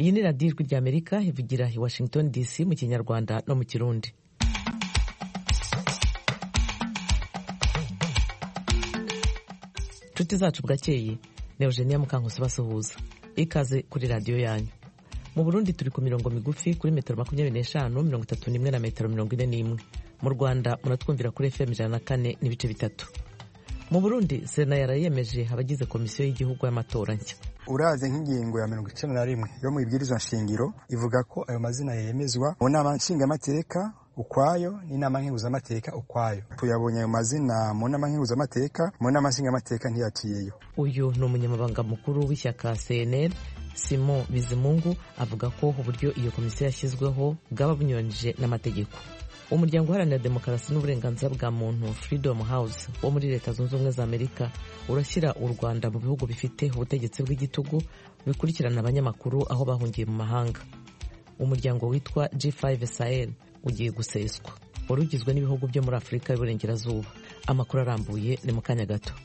iyi ni radiyo ijwi rya amerika ivugira i washington dc mu kinyarwanda no mu kirundi inshuti zacu bwakeye ni eugenia mukankusi basuhuza ikaze kuri radiyo yanyu mu burundi turi ku mirongo migufi kuri metero makumyabiri n'eshanu mirongo itatu n'imwe na metero mirongo ine n'imwe mu rwanda muratwumvira kuri fm ijana na kane n'ibice bitatu mu burundi sena yarayemeje abagize komisiyo y'igihugu y'amatora nshya uraze nk'ingingo ya mirongo icenda na rimwe yo mu ibwirizwa nshingiro ivuga ko ayo mazina yemezwa mu nama nshingamateka ukwayo n'inama nkenguzamateka ukwayo tuyabonye ayo mazina mu nama nkenguzamateka mu nama nshingamateka ntiyaciyeyo uyu ni umunyamabanga mukuru w'ishyaka cnl simon bizimungu avuga ko uburyo iyo komisiyo yashyizweho bwaba bunyuranyije n'amategeko umuryango uharanira demokarasi n'uburenganzira bwa muntu freedom house wo muri leta zunze ubumwe za amerika urashyira u rwanda mu bihugu bifite ubutegetsi bw'igitugu bikurikirana abanyamakuru aho bahungiye mu mahanga umuryango witwa g5 sahel ugiye guseswa wari ugizwe n'ibihugu byo muri afurika y'uburengerazuba amakuru arambuye ni mu kanya gato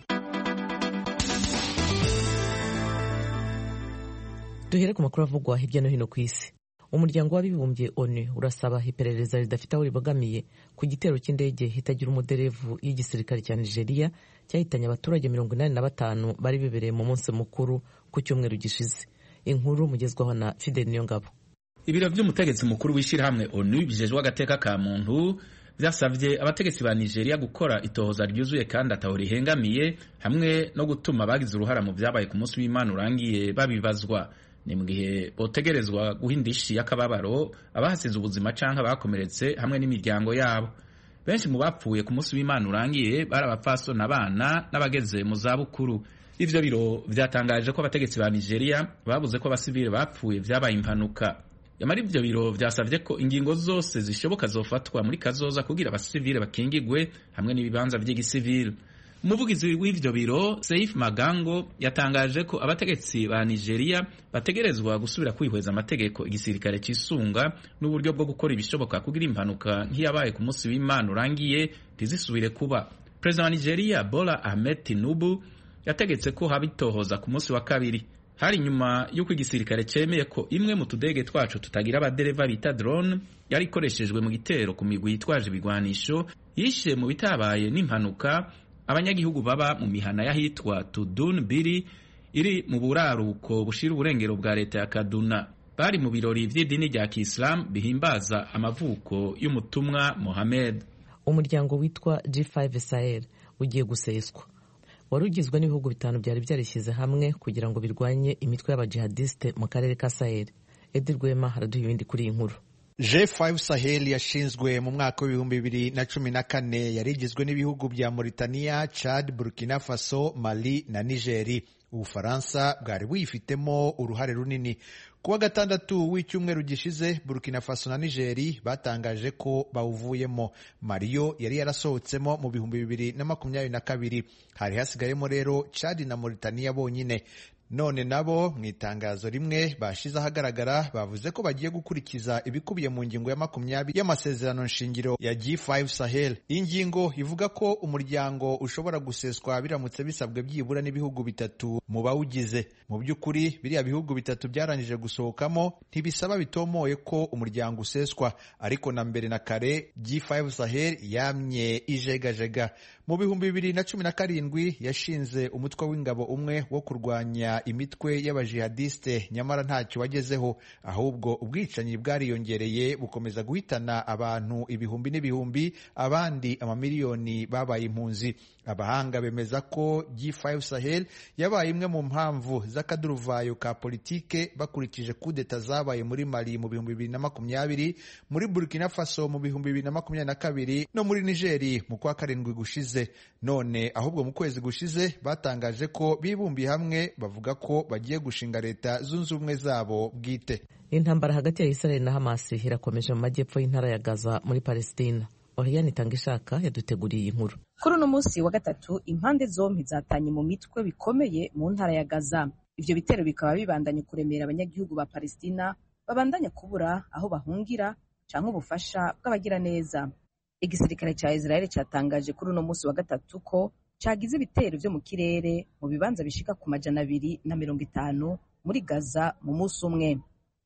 duhere ku makuru avugwa hirya no hino ku isi umuryango w'abibumbye onu urasaba iperereza ridafite aho ribogamiye ku gitero cy'indege itagira umuderevu y'igisirikare cya nigeria cyahitanye abaturage mirongo inani na batanu bari bibereye mu munsi mukuru ku cyumweru gishize inkuru mugezwaho na fidel niyongabo ibiro by'umutegetsi mukuru w'ishyirahamwe onu bijejwe agateka ka muntu byasabye abategetsi ba nigeria gukora itohoza ryuzuye kandi ataho rihengamiye hamwe no gutuma abagize uruhara mu byabaye ku munsi w'imana urangiye babibazwa ni mu gihe botegerezwa guha indishi y'akababaro abahasize ubuzima cyangwa abakomeretse hamwe n'imiryango yabo benshi mu bapfuye ku munsi w'imana urangiye bari abapfasoni abana n'abageze mu zabukuru ivyo biro vyatangaje ko abategetsi ba nigeria babuze ko abasivile bapfuye vyabaye impanuka yamara ivyo biro vyasavye ko ingingo zose zishoboka zofatwa muri kazoza kugira abasivile bakingigwe hamwe n'ibibanza vy'igisivile umuvugizi w'ivyo biro Seif Magango yatangaje ko abategetsi ba Nigeria bategerezwa gusubira kwihweza amategeko igisirikare cisunga n'uburyo bwo gukora ibishoboka kugira impanuka nk'iyabaye ku munsi w'Imana urangiye ntizisubire kuba Perezida wa Nigeria Bola Ahmed Tinubu yategetse ko haba itohoza ku munsi wa kabiri hari nyuma y'uko igisirikare cemeye ko imwe mu tudege twacu tutagira abadereva bita drone yari ikoreshejwe mu gitero ku migwi yitwaje ibigwanisho yishe mu bitabaye n'impanuka abanyagihugu baba mu mihana y'ahitwa Tudun Biri iri mu buraruko bushira uburengero bwa leta ya Kaduna bari mu birori vy'idini rya Kiislamu bihimbaza amavuko y'umutumwa Mohammed. Umuryango witwa G5 Sahel ugiye guseswa wari ugizwe n'ibihugu bitanu byari byarishyize hamwe kugira ngo birwanye imitwe y'abajihadiste mu karere ka Sahel. Edi Rwema haraduha ibindi kuri iyi nkuru. G5 Sahel yashinzwe mu mwaka w'ibihumbi bibiri na cumi na kane yari igizwe n'ibihugu bya Mauritania, Chad, Burkina Faso, Mali na Nigeri. Ubufaransa bwari buyifitemo uruhare runini. Kuwa gatandatu w'icyumweru gishize Burkina Faso na Nigeri batangaje ko bawuvuyemo. Maliyo yari yarasohotsemo mu bihumbi bibiri na makumyabiri na kabiri. Hari hasigayemo rero Chad na Mauritania bonyine. none nabo mu itangazo rimwe bashize ahagaragara bavuze ko bagiye gukurikiza ibikubiye mu ngingo ya makumyabiri y'amasezerano nshingiro ya G5 Sahel. Iyi ngingo ivuga ko umuryango ushobora guseswa biramutse bisabwe byibura n'ibihugu bitatu mu bawugize. Mu by'ukuri biriya bihugu bitatu byarangije gusohokamo ntibisaba bitomoye ko umuryango useswa, ariko na mbere na kare G5 Sahel yamye ijegajega. Mu bihumbi bibiri na cumi na karindwi yashinze umutwe w'ingabo umwe wo kurwanya imitwe y'abajihadiste nyamara ntacyo wagezeho ahubwo ubwicanyi bwariyongereye bukomeza guhitana abantu ibihumbi n'ibihumbi abandi amamiliyoni babaye impunzi abahanga bemeza ko G5 Sahel yabaye imwe mu mpamvu z'akaduruvayo ka politike bakurikije kudeta zabaye muri Mali mu bihumbi bibiri na makumyabiri muri Burkina Faso mu bihumbi bibiri na makumyabiri na kabiri no muri Nigeri mu kwa karindwi gushize none ahubwo mu kwezi gushize batangaje ko bibumbiye hamwe bavuga ko bagiye gushinga leta zunze ubumwe zabo bwite intambara hagati ya Israel na Hamas irakomeje mu majyepfo y'intara ya Gaza muri Palestina Oriane Itangishaka yaduteguriye iyi nkuru kuri uno munsi wa gatatu impande zombi zatanye mu mitwe bikomeye mu ntara ya Gaza ivyo bitero bikaba bibandanye kuremera abanyagihugu ba Palestina babandanya kubura aho bahungira canke ubufasha bw'abagiraneza igisirikare ca Israel cyatangaje kuri uno munsi wa gatatu ko cagize ibitero vyo mu kirere mu bibanza bishika ku majana abiri na mirongo itanu muri Gaza mu munsi umwe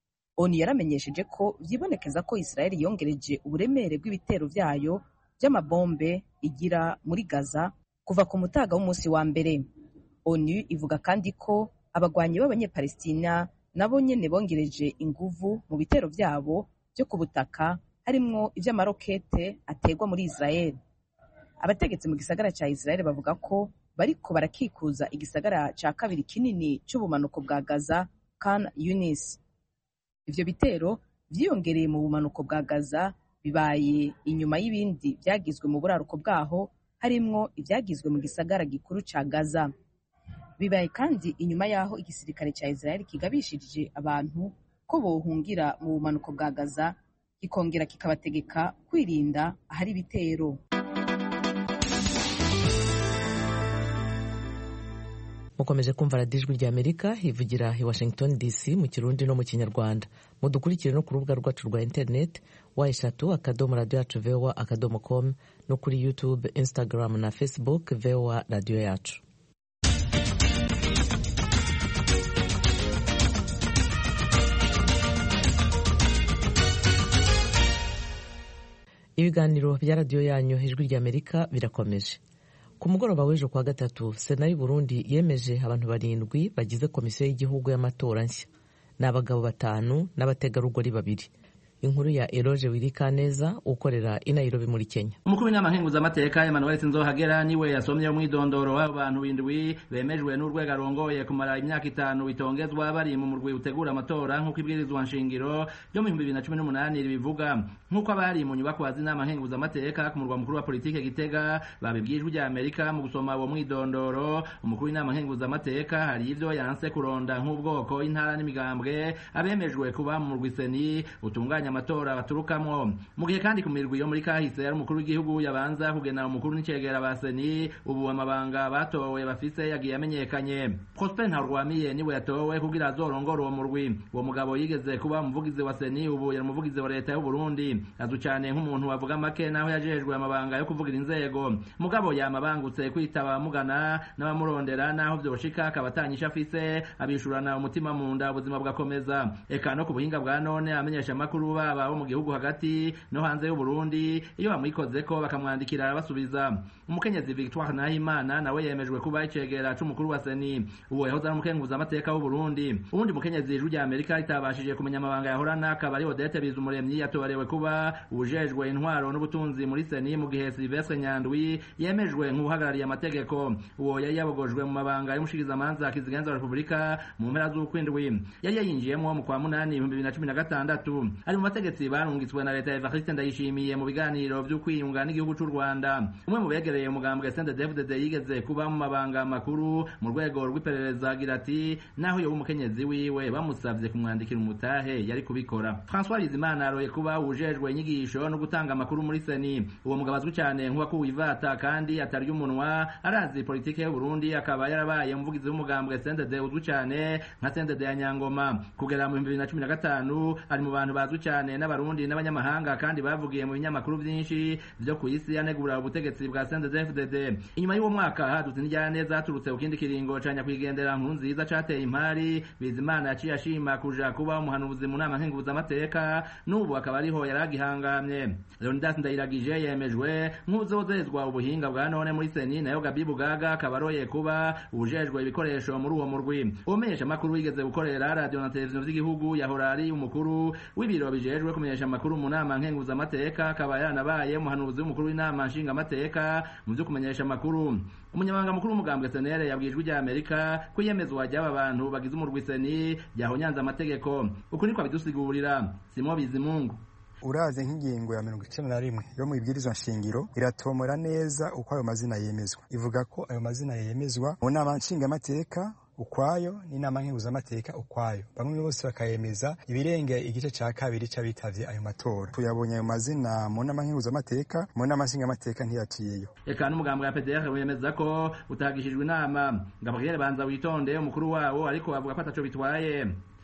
onu yaramenyesheje ko vyibonekeza ko israel yongereje uburemere bw'ibitero vyayo vy'amabombe igira muri gaza kuva ku mutaga w'umunsi wa mbere onu ivuga kandi ko abagwanyi b'abanyepalestina nabo nyene bongereje inguvu mu bitero vyabo vyo ku butaka harimwo ivy'amarokete ategwa muri israel abategetsi mu gisagara ca israel bavuga ko bariko barakikuza igisagara ca kabiri kinini c'ubumanuko bwa gaza kan yunis ivyo bitero vyiyongereye mu bumanuko bwa gaza bibaye inyuma y'ibindi vyagizwe mu buraruko bwaho harimwo ivyagizwe mu gisagara gikuru ca gaza bibaye kandi inyuma y'aho igisirikare ca israel kigabishirije abantu ko bohungira mu bumanuko bwa gaza kikongera kikabategeka kwirinda ahari ibitero mukomeje kumva radiyo ijwi rya amerika ivugira i washington dc mu kirundi no mu kinyarwanda mudukurikire no ku rubuga rwacu rwa interineti wa eshatu akadomo radiyo yacu vowa akadomo com no kuri youtube instagram na facebook vowa radiyo yacu ibiganiro bya radiyo yanyu ijwi rya amerika birakomeje ku mugoroba w'ejo kuwa gatatu sena y'u Burundi yemeje abantu barindwi bagize komisiyo y'igihugu y'amatora nshya ni abagabo batanu n'abategarugori babiri inkuru ya eroge wirikaneza ukorera i Nairobi muri kenya umukuru w'inama nkenguzamateka emmanuel sinzohagera niwe yasomye umwidondoro w'abo bantu bindwi bemejwe n'urwego arongoye kumara imyaka itanu bitongezwa bari mu murwi utegura amatora nk'uko ibwirizwa nshingiro ryo mu bihumbi bibiri na cumi n'umunani ribivuga nk'uko abari mu nyubakwa z'inama nkenguzamateka ku murwa mukuru wa politike gitega babibwijwe rya amerika mu gusoma uwo mwidondoro umukuru w'inama nkenguzamateka hari ivyo yanse kuronda nk'ubwoko intara n'imigambwe abemejwe kuba mu murwi seni utunganya amatora baturukamwo mu gihe kandi ku mirwi yo muri kahise yari umukuru w'igihugu yabanza kugena umukuru n'icegera ba seni ubu amabanga batowe bafise yagiye amenyekanye prosper ntarwamiye niwe yatowe kugira azorongore uwo murwi uwo mugabo yigeze kuba umuvugizi wa seni ubu yari umuvugizi wa leta y'u Burundi azwi cane nk'umuntu wavuga make naho yajejwe amabanga yo kuvugira inzego mugabo yamabangutse kwitaba mugana n'abamurondera naho vyoshika akaba atanyisha afise abishurana umutima mu nda ubuzima bugakomeza eka no ku buhinga bwa none amenyesha amakuru baba bo mu gihugu hagati no hanze y'u Burundi iyo bamwikozeko bakamwandikira arabasubiza umukenyezi Victoire Nahimana nawe yemejwe kuba icegera c'umukuru wa seni uwo yahoze ari umukenguza amateka w'u Burundi ubundi mukenyezi ijwi rya Amerika ritabashije kumenya amabanga yahorana akaba ari Odette Bizumuremyi yatorewe kuba ubujejwe intwaro n'ubutunzi muri seni mu gihe Sylvestre Nyandwi yemejwe nk'uhagarariye amategeko uwo yari yabogojwe mu mabanga y'umushikirizamanza kizigenza wa Repubulika mu mpera z'ukwindwi yari yayinjiyemwo mu kwa munani ibihumbi bibiri na cumi na gatandatu ari mu bategetsi barungitswe na leta ya Evariste Ndayishimiye mu biganiro vyo kwiyunga n'igihugu c'u Rwanda umwe mu begereye umugambwe CNDD-FDD yigeze kuba mu mabanga makuru mu rwego rw'iperereza agira ati naho yoba umukenyezi wiwe bamusavye kumwandikira umutahe yari kubikora François Bizimana aroye kuba ujejwe inyigisho no gutanga amakuru muri seni uwo mugabo azwi cyane nk'uwakuwe ivata kandi atarya umunwa arazi politike y'u Burundi akaba yarabaye umuvugizi w'umugambwe CNDD uzwi cyane nka CNDD ya Nyangoma kugera mu 2015 ari mu bantu bazwi cyane n'abarundi n'abanyamahanga kandi bavugiye mu binyamakuru byinshi byo ku isi yanegura ubutegetsi bwa CNDD-FDD inyuma y'uwo mwaka hadutse indyane zaturutse ku kindi kiringo ca nyakwigendera nkuru nziza cateye impari Bizimana yaciye ashima kuja kuba umuhanuzi mu nama nkenguzamateka n'ubu akaba ariho yaragihangamye Leonidas Ndayiragije yemejwe nk'uzozezwa ubuhinga bwa none muri seni nayo Gabi Bugaga akaba aroye kuba ubujejwe ibikoresho muri uwo murwi umenyesha makuru yigeze gukorera radio na televiziyo vy'igihugu yahora ari umukuru w'ibiro bijejwe kumenyesha amakuru mu nama nkenguzamateka akaba yaranabaye umuhanuzi w'umukuru w'inama nshingamateka mu vyo kumenyesha amakuru umunyamabanga mukuru w'umugambwe senere yabwijwe rya amerika ko iyemezwa ry'aba bantu bagize umurwi seni ryahonyanze amategeko uku niko abidusigurira simo bizimungu uraze nk'ingingo ya mirongo icenda na rimwe yo mu ibwirizwa nshingiro iratomora neza uko ayo mazina yemezwa ivuga ko ayo mazina yemezwa mu nama nshingamateka ukwayo n'inama nkenguzamateka ukwayo bamwe bose bakayemeza ibirenge igice ca kabiri c'abitavye ayo matora tuyabonye ayo mazina mu nama nkenguzamateka mu nama nshingamateka ntiyaciyeyo eka n'umugambo wa pdr wemeza ko utagishijwe inama gabriel banza witonde umukuru wawo ariko avuga ko ataco bitwaye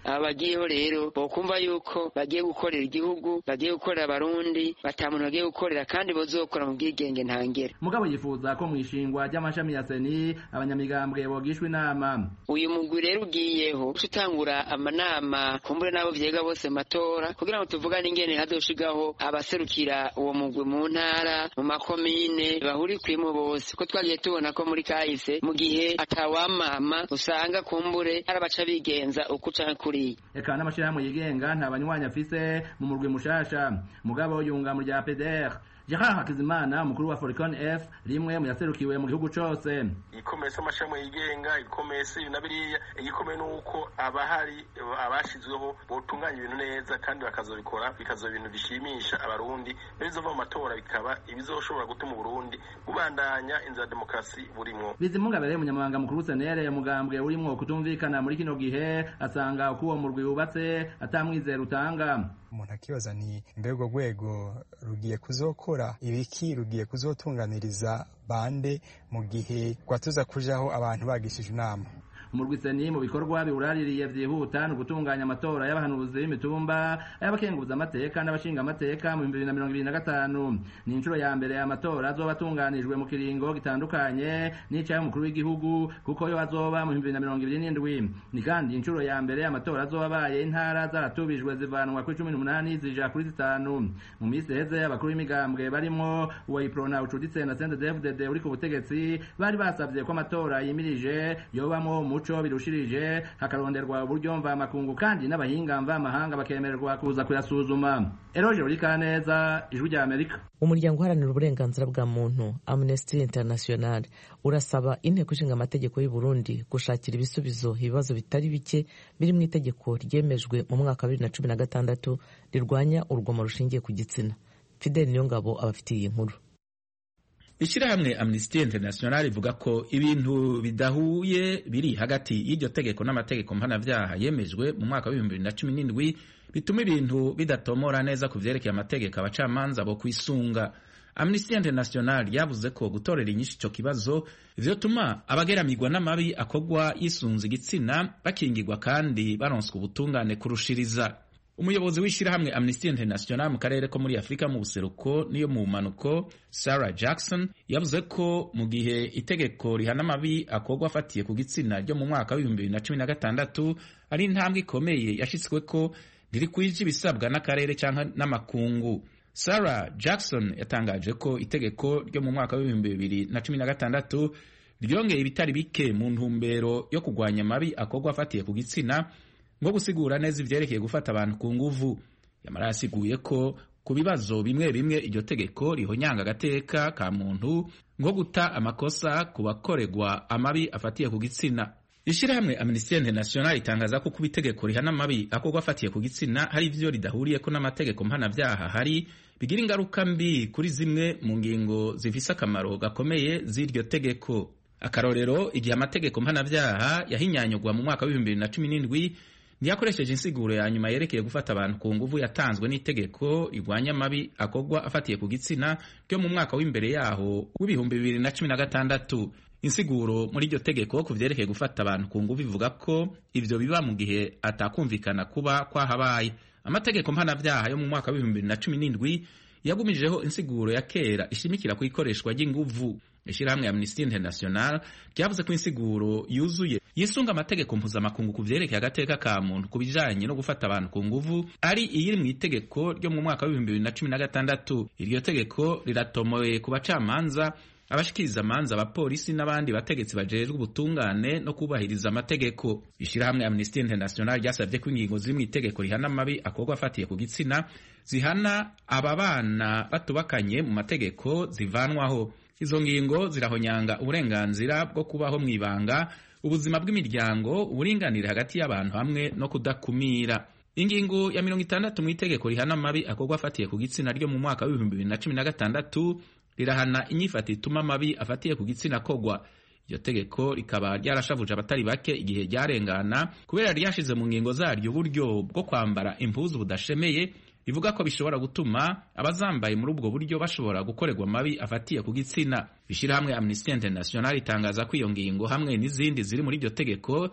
aba bagiyeho rero bokumva yuko bagiye gukorera igihugu bagiye gukorera abarundi bata muntu bagiye gukorera kandi bozokora mu bwigenge ntangere mugabo yifuza ko mu ishingwa ry'amashami ya seni abanyamigambwe bogishwa inama uyu mugwi rero ugiyeho utangura amanama kumbure n'abo vyega bose matora kugira ngo tuvugane ingene hazoshigaho abaserukira uwo mugwi mu ntara mu makomine bahurikwimo bose ko twagiye tubona ko muri kahise mu gihe atawamama usanga kumbure hari abaca bigenza uko canke kuriya eka n'amashirahamwe yigenga nta banywanyi afise mu murwi mushasha mugabo yunga mu rya pdr Gerard Hakizimana umukuru wa Foricon F rimwe mu yaserukiwe mu gihugu cose igikomeye c'amashami yigenga igikomeye si na biriya igikomeye nuko abahari abashizweho botunganya ibintu neza kandi bakazobikora bikazoba ibintu bishimisha abarundi bizova mu matora bikaba ibizoshobora gutuma uburundi bubandanya inzira ya demokarasi burimwo Bizimunga bereye umunyamabanga mukuru senere umugambwe urimwo kutumvikana muri kino gihe asanga uko uwo murwi wubatse atamwizera utanga umuntu akibaza ni mbega urwo rwego rugiye kuzokora ibiki rugiye kuzotunganiriza bande mu gihe rwatuza kujaho abantu bagishije inama umurwi seni mu bikorwa biwuraririye vyihuta ni ugutunganya amatora y'abahanuzi b'imitumba ay'abakenguza amateka n'abashinga amateka mu bihumbi bibiri na mirongo ibiri na gatanu ni inshuro ya mbere amatora azoba atunganijwe mu kiringo gitandukanye n'icay'umukuru w'igihugu kuko yo azoba mu bihumbi bibiri na mirongo ibiri n'indwi ni kandi inshuro ya mbere amatora azoba abaye intara zaratubijwe zivanwa kuri cumi n'umunani zija kuri zitanu mu minsi iheze abakuru b'imigambwe barimwo uwayiprona ucuditse na sendedefdede uri ku butegetsi bari basavye ko amatora yimirije yobamwo umuco birushirije hakaronderwa uburyo mvamakungu kandi n'abahinga mvamahanga bakemererwa kuza kuyasuzuma eroje urikaneza ijwi rya amerika umuryango uharanira uburenganzira bwa muntu amnesty international urasaba inteko ishinga amategeko y'u burundi gushakira ibisubizo ibibazo bitari bike biri mu itegeko ryemejwe mu mwaka wa bibiri na cumi na gatandatu rirwanya urugomo rushingiye ku gitsina fidel niyongabo abafitiye iyi nkuru ishyirahamwe amnesty international ivuga ko ibintu bidahuye biri hagati y'iryo tegeko n'amategeko mpanabyaha yemejwe mu mwaka w'ibihumbi bibiri na cumi n'indwi bituma ibintu bidatomora neza ku vyerekeye amategeko abacamanza bo kwisunga amnesty international yavuze ko gutorera inyinshi ico kibazo vyotuma abageramirwa n'amabi akorwa yisunze igitsina bakingirwa kandi baronswa ubutungane kurushiriza umuyobozi w'ishyirahamwe amnesty international mu karere ko muri afurika mu buseruko n'iyo mu mpanuko sarah jackson yavuze ko mu gihe itegeko rihana amabi akorwa afatiye ku gitsina ryo mu mwaka w'ibihumbi bibiri na cumi na gatandatu ari intambwe ikomeye yashyitswe ko ntirikwije ibisabwa n'akarere cyangwa n'amakungu sarah jackson yatangaje ko itegeko ryo mu mwaka w'ibihumbi bibiri na cumi na gatandatu ryongeye ibitari bike mu ntumbero yo kurwanya amabi akorwa afatiye ku gitsina nko gusigura neza ivyerekeye gufata abantu ku nguvu yamara yasiguye ko ku bibazo bimwe bimwe iryo tegeko rihonyanga agateka ka muntu nko guta amakosa ku bakoregwa amabi afatiye ku gitsina ishyirahamwe amnesty international itangaza ko kuba itegeko rihana amabi akorwa afatiye ku gitsina hari ivyo ridahuriyeko n'amategeko mpanavyaha hari bigira ingaruka mbi kuri zimwe mu ngingo zifise akamaro gakomeye z'iryo tegeko akarorero igihe amategeko mpanavyaha yahinyanyurwa mu mwaka w'ibihumbi bibiri na cumi n'indwi ntiyakoresheje insiguro ya nyuma yerekeye gufata abantu ku nguvu yatanzwe n'itegeko rigwanya amabi akorwa afatiye ku gitsina ryo mu mwaka w'imbere yaho w'ibihumbi bibiri na cumi na gatandatu insiguro muri iryo tegeko ku vyerekeye gufata abantu ku nguvu ivuga ko ivyo biba mu gihe atakumvikana kuba kwahabaye amategeko mpanavyaha yo mu mwaka w'ibihumbi bibiri na cumi n'indwi yagumijeho insiguro ya kera ishimikira ku ikoreshwa ry'inguvu ishyirahamwe amnesty international ryavuze ko insiguro yuzuye yisunga amategeko mpuzamakungu ku vyerekeye agateka ka muntu ku bijanye no gufata abantu ku nguvu ari iyiri mu itegeko ryo mu mwaka w'ibihumbi bibiri na cumi na gatandatu iryo tegeko riratomoye ku bacamanza abashikiriza amanza abapolisi n'abandi bategetsi bajejwe ubutungane no kubahiriza amategeko ishyirahamwe amnesty international ryasabye ko ingingo ziri mu itegeko rihana amabi akorwa afatiye ku gitsina zihana aba bana batubakanye mu mategeko zivanwaho izo ngingo zirahonyanga uburenganzira bwo kubaho mu ibanga ubuzima bw'imiryango uburinganire hagati y'abantu hamwe no kudakumira ingingo ya mirongo itandatu mu itegeko rihana amabi akorwa afatiye ku gitsina ryo mu mwaka w'ibihumbi bibiri na cumi na gatandatu rirahana inyifata ituma amabi afatiye ku gitsina kogwa iryo tegeko rikaba ryarashavuje abatari bake igihe ryarengana kubera ryashize mu ngingo zaryo uburyo bwo kwambara impuzu budashemeye bivuga ko bishobora gutuma abazambaye muri ubwo buryo bashobora gukorerwa amabi afatiye ku gitsina ishyirahamwe amnesty international itangaza ko iyo ngingo hamwe n'izindi ziri muri iryo tegeko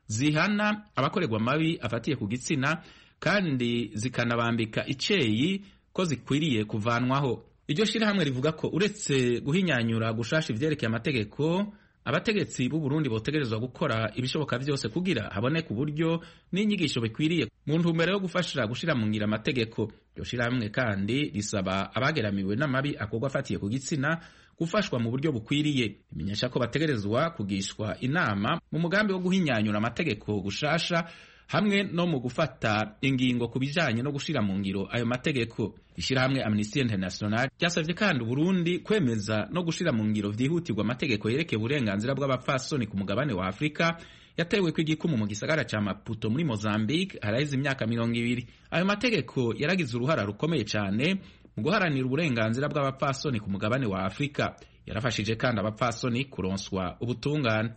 zihana abakorerwa amabi afatiye ku gitsina kandi zikanabambika iceyi ko zikwiriye kuvanwaho iryo shirahamwe rivuga ko uretse guhinyanyura gushasha ivyerekeye amategeko abategetsi b'u Burundi botegerezwa gukora ibishoboka vyose kugira haboneke uburyo n'inyigisho bikwiriye mu ntumbero yo gufasha gushira mu ngira amategeko iryo shirahamwe kandi risaba abageramiwe n'amabi akorwa afatiye ku gitsina gufashwa mu buryo bukwiriye imenyesha ko bategerezwa kugishwa inama mu mugambi wo guhinyanyura amategeko gushasha hamwe no mu gufata ingingo ku bijanye no gushira mu ngiro ayo mategeko ishyirahamwe Amnesty International ryasavye kandi Burundi kwemeza no gushira mu ngiro vyihutirwa amategeko yerekeye uburenganzira bw'abapfasoni ku mugabane wa Afrika yatewe ku igikumu mu gisagara ca Maputo muri Mozambique haraheze imyaka mirongo ibiri ayo mategeko yaragize uruhara rukomeye cane mu guharanira uburenganzira bw'abapfasoni ku mugabane wa Afrika yarafashije kandi abapfasoni kuronswa ubutungane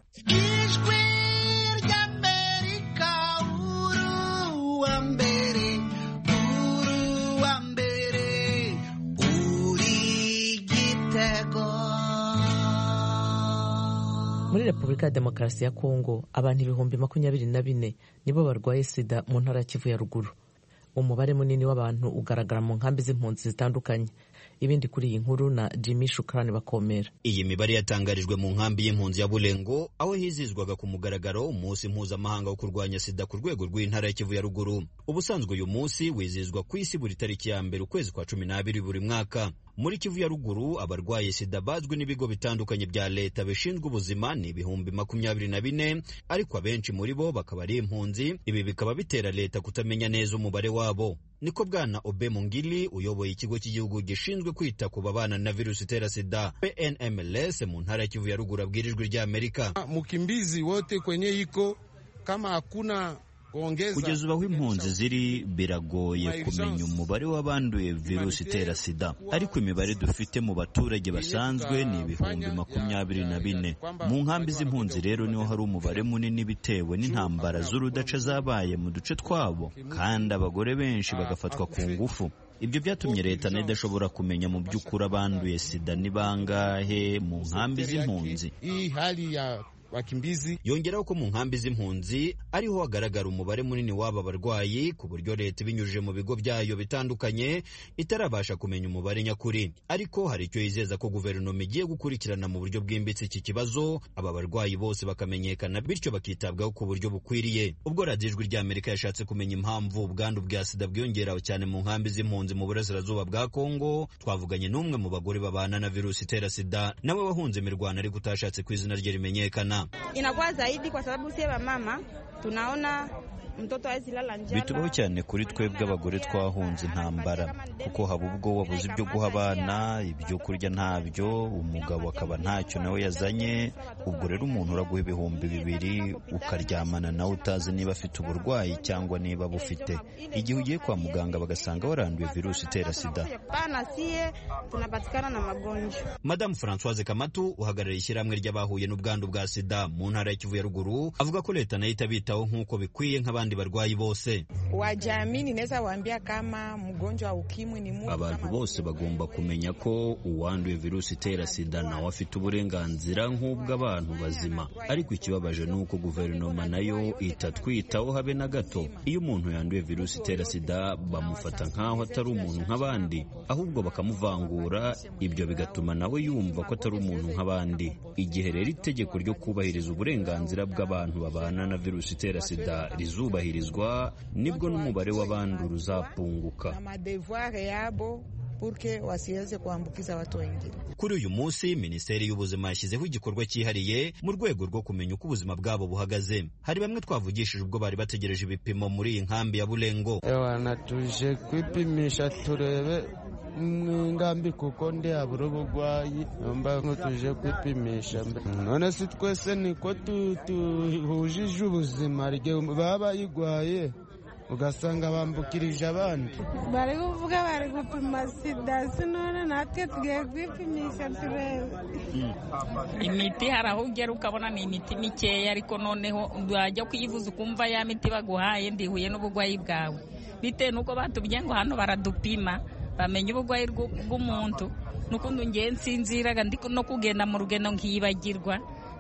muri repubulika ya demokarasi ya kongo abantu ibihumbi makumyabiri na bine nibo barwaye sida mu ntara ya kivu ya ruguru umubare munini w'abantu ugaragara mu nkambi z'impunzi zitandukanye ibindi kuri iyi nkuru na jimmy shukrani bakomera iyi mibare yatangarijwe mu nkambi y'impunzi ya bulengo aho hizizwaga ku mugaragaro umunsi mpuzamahanga wo kurwanya sida ku rwego rw'intara ya kivu ya ruguru ubusanzwe uyu munsi wizihizwa ku isi buri tariki ya mbere ukwezi kwa cumi n'abiri buri mwaka muri kivu ya ruguru abarwaye sida bazwi n'ibigo bitandukanye bya leta bishinzwe ubuzima ni ibihumbi makumyabiri na bine ariko abenshi muri bo bakaba ari impunzi ibi bikaba bitera leta kutamenya neza umubare wabo niko bwana obe mungili uyoboye ikigo cy'igihugu gishinzwe kwita ku babana na virusi itera sida pnmls mu ntara ya kivu ya ruguru abwirijwe ry'amerika mukimbizi wote kwenye iko kama hakuna kugeza ubu aho impunzi ziri biragoye kumenya umubare w'abanduye virusi itera sida ariko imibare dufite mu baturage basanzwe ni ibihumbi makumyabiri na bine mu nkambi z'impunzi rero niho hari umubare munini bitewe n'intambara z'urudaca zabaye mu duce twabo kandi abagore benshi bagafatwa ku ngufu ibyo byatumye leta nayo idashobora kumenya mu by'ukuri abanduye sida ni bangahe mu nkambi z'impunzi wakimbizi yongeraho ko mu nkambi z'impunzi ariho hagaragara umubare munini w'aba barwayi ku buryo leta ibinyujije mu bigo byayo bitandukanye itarabasha kumenya umubare nyakuri ariko hari icyo yizeza ko guverinoma igiye gukurikirana mu buryo bwimbitse iki kibazo aba barwayi bose bakamenyekana bityo bakitabwaho ku buryo bukwiriye ubwo radiyo ijwi ry'amerika yashatse kumenya impamvu ubwandu bwa sida bwiyongera cyane mu nkambi z'impunzi mu burasirazuba bwa kongo twavuganye n'umwe mu bagore babana na virusi itera sida nawe wahunze imirwano ariko utashatse ku izina rye rimenyekana inakuwa zaidi kwa sababu sie mama tunaona mtoto hawezi lala njala. bitubaho cyane kuri twebwe abagore twahunze intambara kuko haba ubwo wabuze ibyo guha abana ibyo kurya ntabyo umugabo akaba ntacyo nawe yazanye ubwo rero umuntu uraguha ibihumbi bibiri ukaryamana nawe utazi niba afite uburwayi cyangwa niba bufite igihe ugiye kwa muganga bagasanga waranduye virusi itera sida Pana sie tunapatikana na magonjwa. madamu francoise kamatu uhagarariye ishyirahamwe ry'abahuye n'ubwandu bwa sida mu ntara ya kivu ya ruguru avuga ko leta nayo itabitaho nk'uko bikwiye nk'abandi barwayi bose Wajamii naweza waambia kama mgonjwa wa ukimwi ni mtu abantu bose bagomba kumenya ko uwanduye virusi itera sida nawe afite uburenganzira nk'ubw'abantu bazima ariko ikibabaje ni uko guverinoma nayo itatwitaho habe na gato iyo umuntu yanduye virusi itera sida bamufata nk'aho atari umuntu nk'abandi ahubwo bakamuvangura ibyo bigatuma nawe yumva ko atari umuntu nk'abandi igihe rero itegeko ryo kubahiriza uburenganzira bw'abantu babana na virusi itera sida rizubahirizwa nibwo n'umubare w'abandura uzapunguka na madevoir yabo purke wasiweze kuambukiza watu wengine. kuri uyu munsi minisiteri y'ubuzima yashyizeho igikorwa cyihariye mu rwego rwo kumenya uko ubuzima bwabo buhagaze hari bamwe twavugishije ubwo bari bategereje ibipimo muri iyi nkambi ya burengo ewana tuje kwipimisha turebe mwingambi kuko ndi habura ubugwayi nomba ngo tuje kwipimisha mbe none si twese niko tu- tuhujije ubuzima rye baba bayigwaye ugasanga bambukirije abandi bari kuvuga bari gupima sida sinone natwe tugiye kwipimisha turebe imiti hari aho ugera ukabona ni imiti mikeya ariko noneho wajya kuyivuza ukumva ya miti baguhaye ndihuye n'uburwayi bwawe bitewe n'uko batubwiye ngo hano baradupima bamenya uburwayi bw'u- bw'umuntu n'ukundi ngiye nsinziraga ndi no kugenda mu rugendo nkibagirwa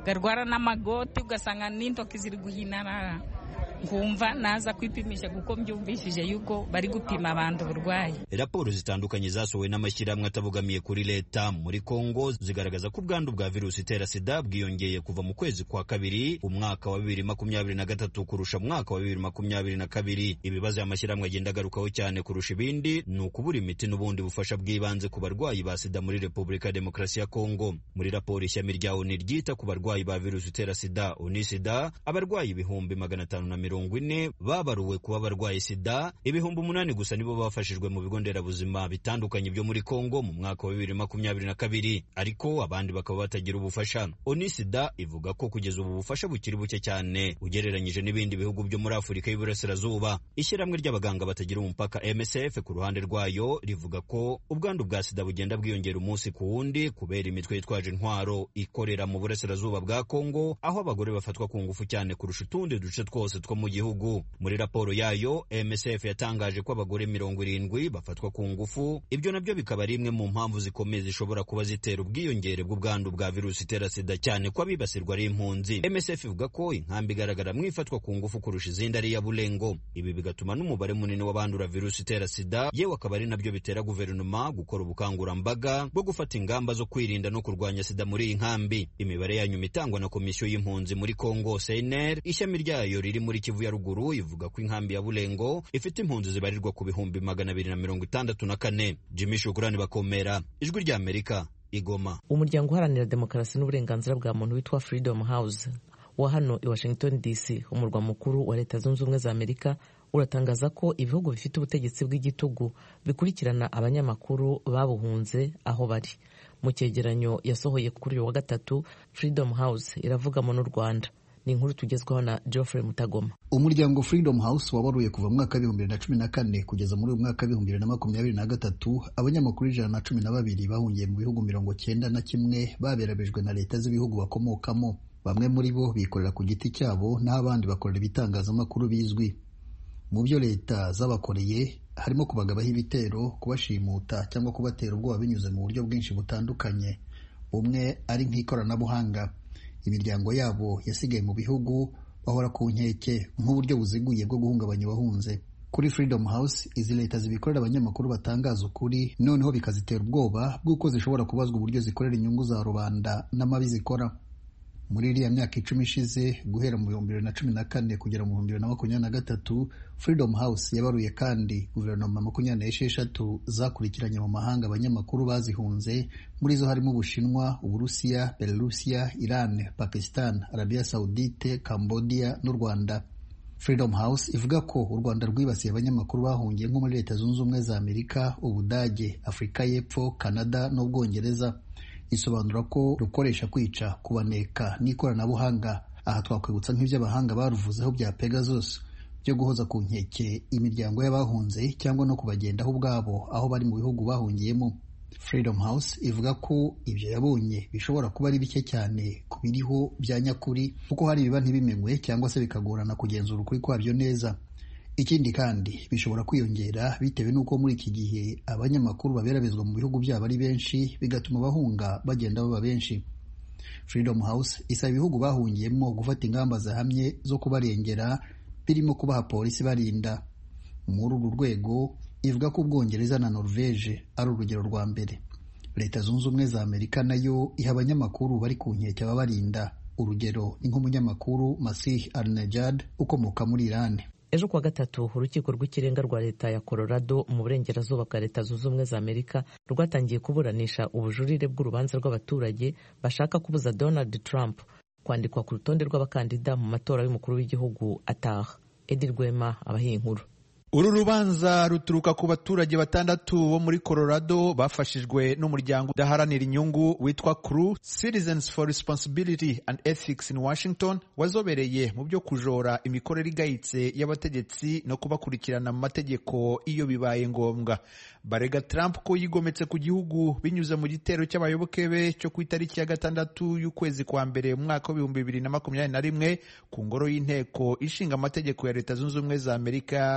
garwara n'amagoti ugasanga n'intoki ziri guhinarara nkumva naza kwipimisha kuko mbyumvishije yuko bari gupima abantu uburwayi raporo zitandukanye zasohowe n'amashyirahamwe atabogamiye kuri leta muri kongo zigaragaza ko ubwandu bwa virusi itera sida bwiyongeye kuva mu kwezi kwa kabiri umwaka wa bibiri makumyabiri na gatatu kurusha umwaka wa bibiri makumyabiri na kabiri ibibazo aya mashyirahamwe agenda agarukaho cyane kurusha ibindi ni ukubura imiti n'ubundi bufasha bw'ibanze ku barwayi ba sida muri repubulika ya demokarasi ya kongo muri raporo ishami rya oni ryita ku barwayi ba virusi itera sida unisida abarwayi ibihumbi magana atanu na mirongo ine babaruwe kuba barwaye sida ibihumbi umunani gusa nibo bafashijwe mu bigo nderabuzima bitandukanye byo muri kongo mu mwaka wa bibiri makumyabiri na kabiri ariko abandi bakaba batagira ubufasha onisida ivuga ko kugeza ubu bufasha bukiri buke cyane ugereranyije n'ibindi bihugu byo muri afurika y'iburasirazuba ishyirahamwe ry'abaganga batagira umupaka msf ku ruhande rwayo rivuga ko ubwandu bwa sida bugenda bwiyongera umunsi ku wundi kubera imitwe yitwaje intwaro ikorera mu burasirazuba bwa kongo aho abagore bafatwa ku ngufu cyane kurusha utundi duce twose two mu gihugu muri raporo yayo msf yatangaje ko abagore mirongo irindwi bafatwa ku ngufu ibyo nabyo bikaba ari imwe mu mpamvu zikomeye zishobora kuba zitera ubwiyongere bw'ubwandu bwa virusi itera sida cyane ko abibasirwa ari impunzi msf ivuga ko inkambi igaragara mu ifatwa ku ngufu kurusha izindi ari iya bulengo ibi bigatuma n'umubare munini w'abandura virusi itera sida yewe akaba ari nabyo bitera guverinoma gukora ubukangurambaga bwo gufata ingamba zo kwirinda no kurwanya sida muri iyi nkambi imibare yanyuma itangwa na komisiyo y'impunzi muri congo cnr ishami ryayo riri muri kivu ya ruguru ivuga ko inkambi ya bulengo ifite impunzi zibarirwa ku bihumbi magana abiri na mirongo itandatu na kane jimmy shukurani bakomera ijwi rya amerika igoma umuryango uharanira demokarasi n'uburenganzira bwa muntu witwa freedom house wa hano i washington dc umurwa mukuru wa leta zunze ubumwe za amerika uratangaza ko ibihugu bifite ubutegetsi bw'igitugu bikurikirana abanyamakuru babuhunze aho bari mu cyegeranyo yasohoye kuri uyu wa gatatu freedom house iravugamo n'u rwanda ni inkuru tugezwaho na geoffrey mutagoma umuryango freedom house wabaruye kuva mu mwaka w'ibihumbi bibiri na cumi na kane kugeza muri uyu mwaka w'ibihumbi bibiri na makumyabiri na gatatu abanyamakuru ijana na cumi na babiri bahungiye mu bihugu mirongo cyenda na kimwe baberabijwe na leta z'ibihugu bakomokamo bamwe muri bo bikorera ku giti cyabo naho abandi bakorera ibitangazamakuru bizwi mu byo leta zabakoreye harimo kubagabaho ibitero kubashimuta cyangwa kubatera ubwoba binyuze mu buryo bwinshi butandukanye bumwe ari nk'ikoranabuhanga imiryango yabo yasigaye mu bihugu bahora ku nkeke nk'uburyo buziguye bwo guhungabanya abahunze kuri freedom house izi leta zibikorera abanyamakuru batangaza ukuri noneho bikazitera ubwoba bw'uko zishobora kubazwa uburyo zikorera inyungu za rubanda n'amabi zikora muri iriya myaka icumi ishize guhera mu bihumbi bibiri na cumi na kane kugera mu bihumbi bibiri na makumyabiri na gatatu freedom house yabaruye kandi guverinoma makumyabiri n'esheshatu zakurikiranye mu mahanga abanyamakuru bazihunze muri zo harimo ubushinwa uburusiya belarusiya iran pakistan arabia saudite cambodia n'u rwanda freedom house ivuga ko u rwanda rwibasiye abanyamakuru bahungiye nko muri leta zunze ubumwe za amerika ubudage afurika y'epfo canada n'ubwongereza isobanura ko rukoresha kwica kubaneka n'ikoranabuhanga aha twakwibutsa nk'iby'abahanga baruvuzeho bya pegasus byo guhoza ku nkeke imiryango y'abahunze cyangwa no kubagendaho ubwabo aho bari mu bihugu bahungiyemo freedom house ivuga ko ibyo yabonye bishobora kuba ari bike cyane ku biriho bya nyakuri kuko hari ibiba ntibimenywe cyangwa se bikagorana kugenzura ukuri kwabyo neza ikindi kandi bishobora kwiyongera bitewe n'uko muri iki gihe abanyamakuru baberabizwa mu bihugu byabo ari benshi bigatuma abahunga bagenda baba benshi freedom house isaba ibihugu bahungiyemo gufata ingamba zahamye zo kubarengera birimo kubaha polisi barinda muri uru rwego ivuga ko ubwongereza na norvege ari urugero rwa mbere leta zunze ubumwe za amerika nayo iha abanyamakuru bari ku nkeke ababarinda urugero ni nk'umunyamakuru masih al-najad ukomoka muri irani ejo kuwa gatatu urukiko rw'ikirenga rwa leta ya colorado mu burengerazuba bwa leta zunze ubumwe za amerika rwatangiye kuburanisha ubujurire bw'urubanza rw'abaturage bashaka kubuza donald trump kwandikwa ku rutonde rw'abakandida mu matora y'umukuru w'igihugu ataha edi rwema abahiye inkuru uru rubanza ruturuka ku baturage batandatu bo muri colorado bafashijwe n'umuryango udaharanira inyungu witwa cru citizens for responsibility and ethics in washington wazobereye mu byo kujora imikorere igayitse y'abategetsi no kubakurikirana mu mategeko iyo bibaye ngombwa barega trump ko yigometse ku gihugu binyuze mu gitero cy'abayoboke be cyo ku itariki ya gatandatu y'ukwezi kwa mbere mu mwaka w'ibihumbi bibiri na makumyabiri na rimwe ku ngoro y'inteko ishinga amategeko ya leta zunze ubumwe za amerika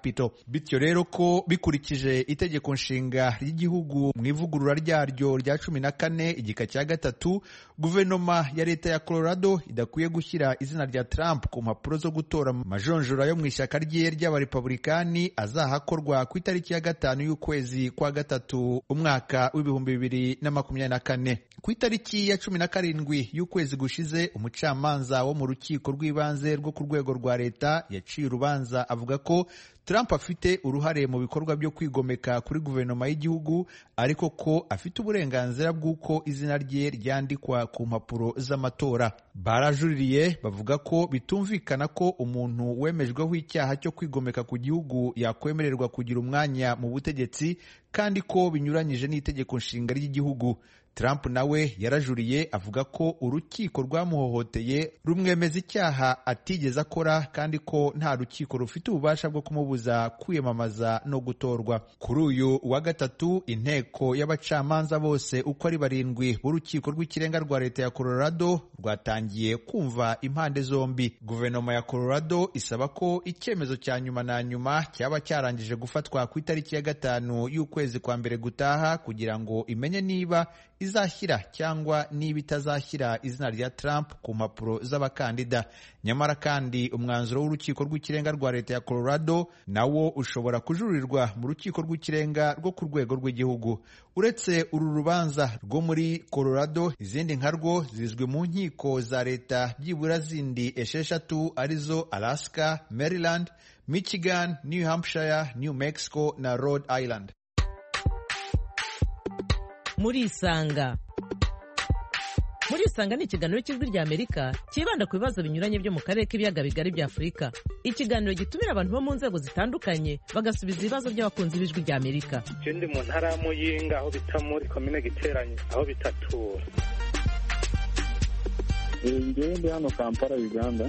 Capitol bityo rero ko bikurikije itegeko nshinga ry'igihugu mu ivugurura ryaryo rya cumi na kane igika cya gatatu guverinoma ya leta ya Colorado idakwiye gushyira izina rya Trump ku mpapuro zo gutora majonjora yo mu ishyaka rye ry'abarepublikani azahakorwa ku itariki ya gatanu y'ukwezi kwa gatatu umwaka w'ibihumbi bibiri na makumyabiri na kane ku itariki ya cumi na karindwi y'ukwezi gushize umucamanza wo mu rukiko rw'ibanze rwo ku rwego rwa leta yaciye urubanza avuga ko Trump afite uruhare mu bikorwa byo kwigomeka kuri guverinoma y'igihugu ariko ko afite uburenganzira bw'uko izina rye ryandikwa ku mpapuro z'amatora barajuririye bavuga ko bitumvikana ko umuntu wemejweho icyaha cyo kwigomeka ku gihugu yakwemererwa kugira umwanya mu butegetsi kandi ko binyuranyije n'itegeko nshinga ry'igihugu Trump nawe yarajuriye avuga ko urukiko rwamuhohoteye rumwemeza icyaha atigeze akora kandi ko nta rukiko rufite ububasha bwo kumubuza kwiyamamaza no gutorwa kuri uyu wa gatatu inteko y'abacamanza bose uko ari barindwi b'urukiko rw'ikirenga rwa leta ya Colorado rwatangiye kumva impande zombi guverinoma ya Colorado isaba ko icyemezo cya nyuma na nyuma cyaba cyarangije gufatwa ku itariki ya gatanu y'ukwezi kwa mbere gutaha kugira ngo imenye niba izashyira cyangwa niba itazashyira izina rya Trump ku mpapuro z'abakandida nyamara kandi umwanzuro w'urukiko rw'ikirenga rwa leta ya Colorado nawo ushobora kujurirwa mu rukiko rw'ikirenga rwo ku rwego rw'igihugu uretse uru rubanza rwo muri Colorado izindi nka rwo zizwi mu nkiko za leta byibura zindi esheshatu arizo Alaska Maryland Michigan New Hampshire New Mexico na Rhode Island murisanga murisanga ni ikiganiro cy'ijwi rya amerika cyibanda ku bibazo binyuranye byo mu karere k'ibiyaga bigari bya afurika ikiganiro gitumira abantu bo mu nzego zitandukanye bagasubiza ibibazo by'abakunzi b'ijwi rya amerika icyo ndi mu ntara ya muyinga aho bita muri komine giteranye aho bitatura ngewe ndi hano kampala uganda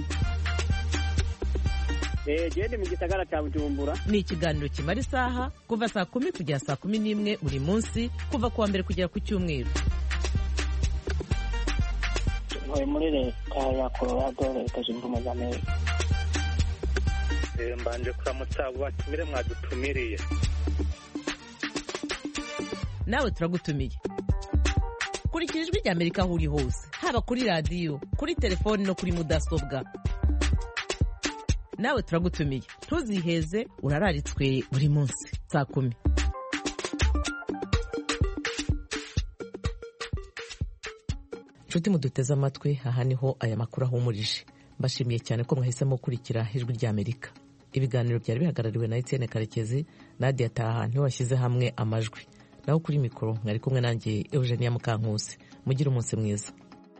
gende mu gisagara cya bujumbura ni ikiganiro kimara isaha kuva saa kumi kugera saa kumi n'imwe buri munsi kuva ku wa mbere kugera ku cyumweru ntuye muri leta ya colorado leta zunze ubumwe za amerika mbanje kuramutsa abo batumire mwadutumiriye nawe turagutumiye kurikira ijwi rya amerika aho uri hose haba kuri radiyo kuri telefoni no kuri mudasobwa nawe turagutumiye ntuziheze urararitswe buri munsi saa kumi nshuti muduteze amatwi aha niho aya makuru ahumurije mbashimiye cyane ko mwahisemo gukurikira ijwi rya amerika ibiganiro byari bihagarariwe na etienne karekezi nadia taha ntiwashyize hamwe amajwi naho kuri mikoro mwari kumwe nanjye eugenia mukankusi mugire umunsi mwiza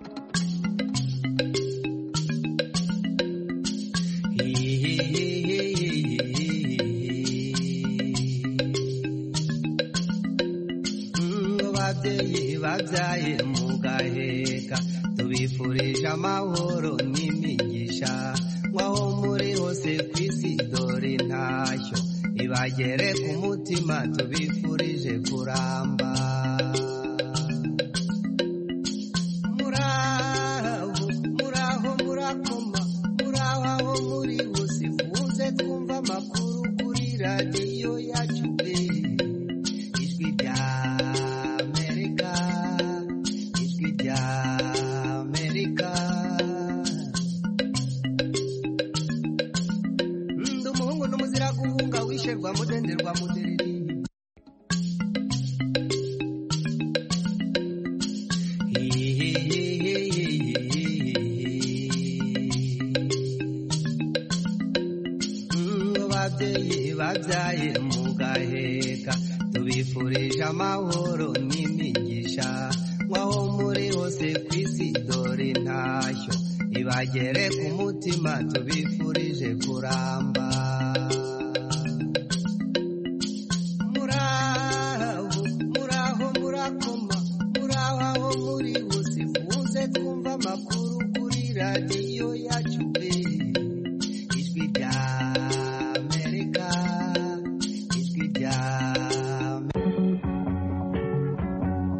babyaye mu gaheka tubifurije amahoro n'imigisha nk'aho muri hose ku isi dore intashyo ibagere ku mutima tubifurije kuramba muraho muraho murakoma muraho aho muri hose muze twumva amakuru kuri radiyo yacu ijwi rya guhunga mudenderwa mudereri babyeyi babyaye mu gaheka tubifurije amahoro n'imigisha nk'aho muri hose ku isi dore intashyo ibagere ku mutima tubifurije kuramba amakuru kuri radiyo yacu ijwi rya amerika ijwi rya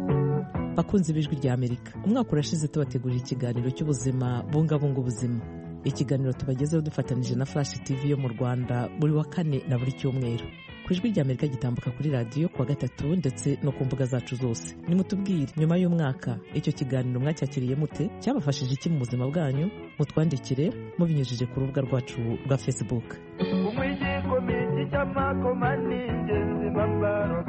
bakunzi b'ijwi rya amerika umwaka urashize tubategurira ikiganiro cy'ubuzima bungabunga ubuzima ikiganiro tubagezeho dufatanyije na flash tv yo mu rwanda buri wa kane na buri cyumweru ku ijwi rya amerika gitambuka kuri radiyo kuwa gatatu ndetse no ku mbuga zacu zose nimutubwire nyuma y'umwaka icyo kiganiro mwacyakiriye mute cyabafashije iki mu buzima bwanyu mutwandikire mubinyujije ku rubuga rwacu rwa facebook umwijiko miki cy'amakoma n'ingenzi bambaro